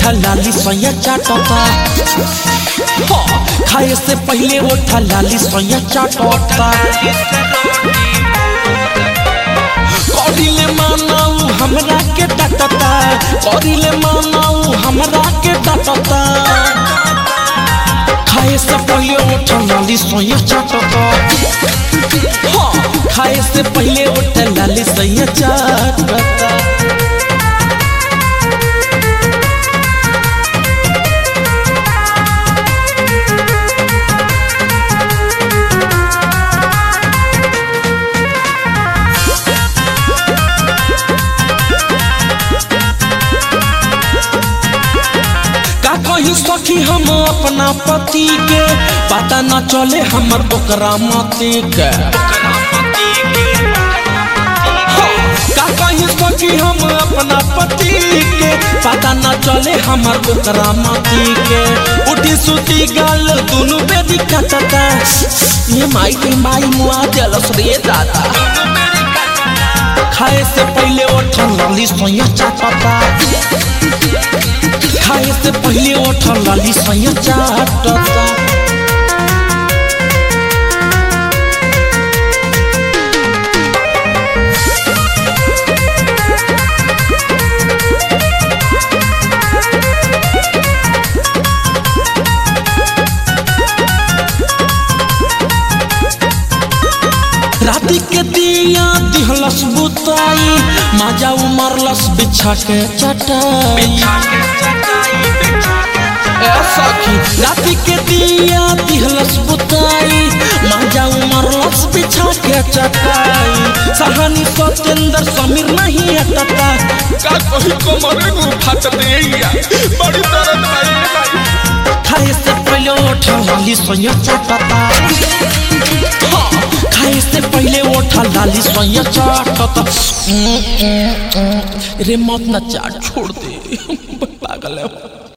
ओठा लाली सोया चाटता हाँ, खाए से पहले ओठा लाली सोया चाटता करिले मानाऊ हमरा के डाटता करिले मानाऊ हमरा के डाटता खाए से पहले ओठा लाली सोया चाटता हाँ, खाए से पहले ओठा लाली सोया चाटता का कही सखी हम अपना पति के पता न चले हमर ओकरा मति के का कही सखी हम अपना पति के पता न चले हमर ओकरा मति के उठी सुती गाल दुनु बेदी कटता ये माई के माई मुआ जलस रे दादा खाए से पहले ओठन लाली सोया चाटता खाए से पहले ओठा लाली सैया चाटता राति के दिया दिहलस बुताई माजा उमरलस बिछा के चटाई ए सखी राति के दिया दिहलस बुताई माजा उमरलस बिछा के चटाई सहानी सत्येंद्र समीर नहीं हटता का कही कमरे नु फट देया बड़ी दर्द भाई खाए से पहले ओठा लाली सोया चाटता हाँ, खाए से पहले ओठा लाली सोया चाटता रे मत ना चाट छोड़ दे पागल है